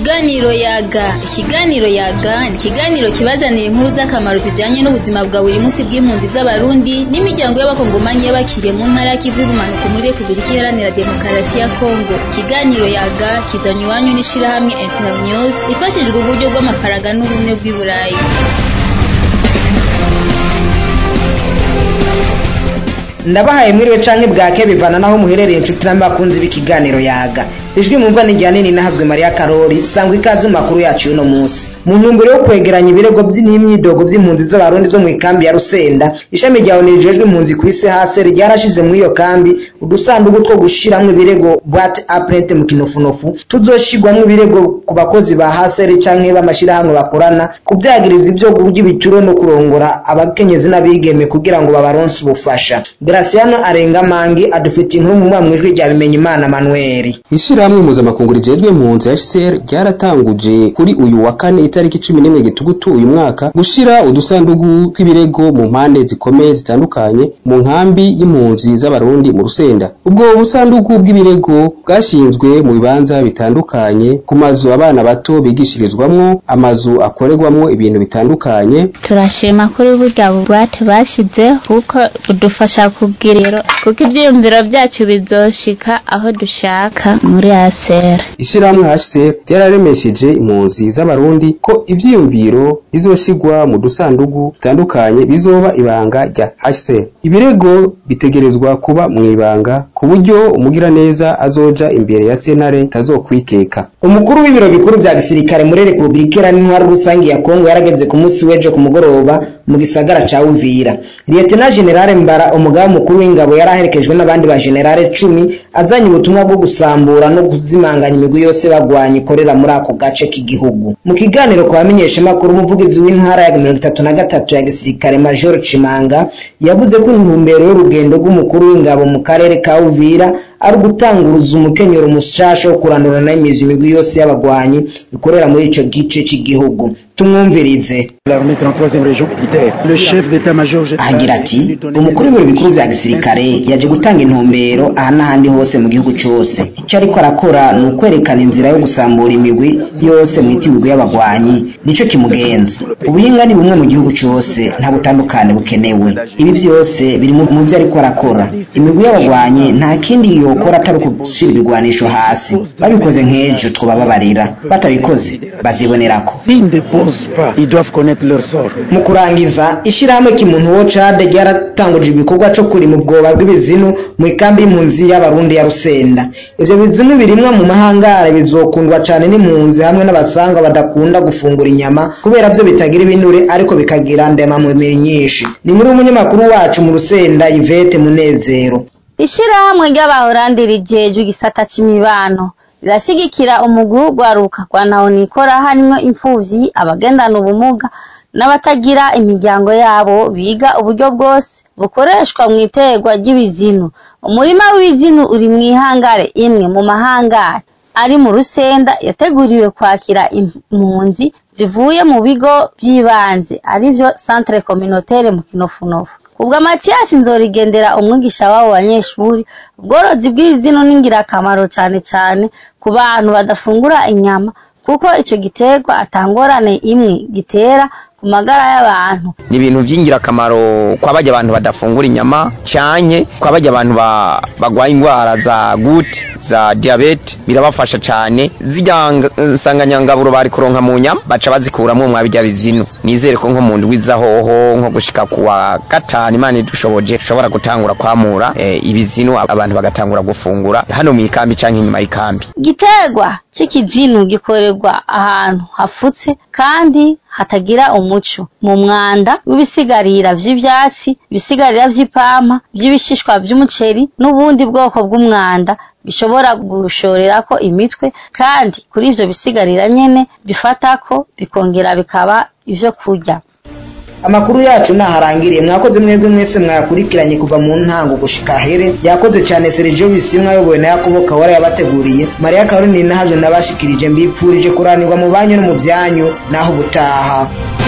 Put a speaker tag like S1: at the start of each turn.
S1: Ikiganiro yaga ikiganiro yaga ni ikiganiro kibazanira inkuru z'akamaro zijanye n'ubuzima bwa buri munsi bw'impunzi z'abarundi n'imiryango y'abakongomanyi y'abakiriye mu ntara y'ikivu y'ubumanuko muri Repubulika Iharanira Demokarasi ya Kongo ikiganiro yaga kizanywe iwanyu n'ishirahamwe Internews ifashijwe uburyo bw'amafaranga n'ubumwe bw'i Burayi
S2: ndabahaye mwiriwe canke bwake bivana naho muherereye inshuti n'abakunzi b'ikiganiro yaga ijwi mumva ni rya nini nahazwe mariya karori sangwa ikaze mu makuru yacu y'uno munsi mu ntumbero yo kwegeranya ibirego n'imyidogo by'impunzi z'abarundi zo mu ikambi ya rusenda ishami rya onu rijejwe impunzi ku isi hase ryarashize muri iyo kambi udusanduku two gushiramwo ibirego bwate aprente mu kinofunofu tuzoshirwamwo ibirego ku bakozi ba haseri canke b'amashirahamwe bakorana kuvyagiriza ibyo kurya ibituro no kurongora abakenyezi n'abigeme kugira ngo babaronse ubufasha graciano arengamangi adufitiye inkuru mu mwamwijwi rya bimenya imana manueli
S3: ishirahamwe mpuzamakungu rijejwe impunzi HCR ryaratanguje kuri uyu wa kane itariki cumi n'imwe gitugutu uyu mwaka gushira udusandugu tw'ibirego mu mpande zikomeye zitandukanye mu nkambi y'impunzi z'abarundi mu rusenda ubwo busandugu bw'ibirego bwashinzwe mu bibanza bitandukanye ku mazu abana bato bigishirizwamwo amazu akorerwamwo ibintu bitandukanye
S4: turashima kuri burya bubate bashyizeho kuko budufasha kubwiriro kuko ibyiyumviro byacu bizoshika aho dushaka muri asera
S3: ishirahamwe HCR ryararemesheje impunzi z'abarundi ko ivyiyumviro bizoshigwa mu dusandugu dutandukanye bizoba ibanga rya HCR ibirego bitegerezwa kuba mu ibanga ku buryo umugiraneza azoja imbere ya sentare tazokwikeka
S2: umukuru w'ibiro bikuru vya gisirikare muri repubulika iharanira rusangi ya kongo yarageze ku munsi w'ejo ku mugoroba mu gisagara ca uvira lieutenant generale mbara umugaba mukuru w'ingabo yari aherekejwe n'abandi ba generale cumi azanye ubutumwa bwo gusambura no kuzimanganya imigwi yose bagwanya ikorera muri ako gace k'igihugu mu kiganiro ku bamenyeshamakuru umuvugizi w'intara ya mirongo itatu na gatatu ya gisirikare major cimanga yavuze ko intumbero y'urugendo rw'umukuru w'ingabo mu karere ka uvira ari ugutanguruza umukenyero mushasha wo kurandurana n'imizi imigwi yose y'abagwanyi ikorera muri ico gice c'igihugu tumwumvirize agira ati umukuru w'ibiro bikuru vya gisirikare yaje gutanga intumbero aha n'ahandi hose mu gihugu cose ico ariko arakora ni ukwerekana inzira yo gusambura imigwi yose mwita imigwi y'abagwanyi nico kimugenza ubuhinga ni bumwe mu gihugu cose nta butandukane bukenewe ibi vyose biri mu vyo ariko arakora imigwi y'abagwanyi nta kindi yokora atari ukushira ibigwanisho hasi babikoze nk'ejo twobababarira batabikoze bazibonerako mu kurangiza ishirahamwe kimuntu wo cade ryaratanguje ibikorwa co kurima ubwoba bw'ibizinu mu ikambi y'impunzi y'abarundi ya rusenda ivyo bizinu birimwa mu mahangare bizokundwa cane n'impunzi hamwe n'abasanga badakunda gufungura inyama kubera vyo bitagira ibinure ariko bikagira ndemamubiri nyinshi ni muri umunyamakuru wacu mu rusenda yvette munezero
S4: ishirahamwe ry'abahorandi rijejwe igisata c'imibano rirashigikira umugwi w'urwaruka rwa nahonikora harimwo imfuvyi abagendana ubumuga n'abatagira imiryango yabo biga uburyo bwose bukoreshwa mu iterwa ry'ibizinu umurima w'ibizinu uri mu ihangare imwe mu mahangare ari mu rusenda yateguriwe kwakira impunzi zivuye mu bigo by'ibanze arivyo centre communautaire mu kinofunofu ubwo matiyasi nzorigendera umwigisha w'abo banyeshuri ubworozi bw'ibizinu ni ingirakamaro cane cane ku bantu badafungura inyama kuko ico giterwa atangorane imwe gitera ku magara y'abantu
S5: ni ibintu by'ingirakamaro kwa bajya abantu badafungura inyama canke kwa bajya abantu bagwaye indwara za gute za diabete birabafasha cane zirya nsanganyangaburo bari kuronka mu nyama baca bazikuramwo mwa bijya bizinu nizere ko nko mu ndwi hoho nko gushika kuwa gatanu imana idushoboje dushobora gutangura kwamura e, ibizinu abantu bagatangura gufungura hano mu ikambi canke inyuma y'ikambi
S4: igiterwa c'ikizinu gikorerwa ahantu hafutse kandi hatagira umuco mu mwanda w'ibisigarira vy'ivyatsi ibisigarira vy'ipampa vy'ibishishwa vy'umuceri n'ubundi bwoko bw'umwanda bishobora gushorerako imitwe kandi kuri ivyo bisigarira nyene bifatako bikongera bikaba ivyo kurya
S2: amakuru yacu naharangiriye mwakoze mwebwe mwese mwakurikiranye kuva mu ntango gushika here yakoze cyane Sergio Bisimwa yobowe na Yakobo Kawara yabateguriye Maria Caroline nahaje nabashikirije mbipfurije kuranirwa mu banyu no mu byanyu naho ubutaha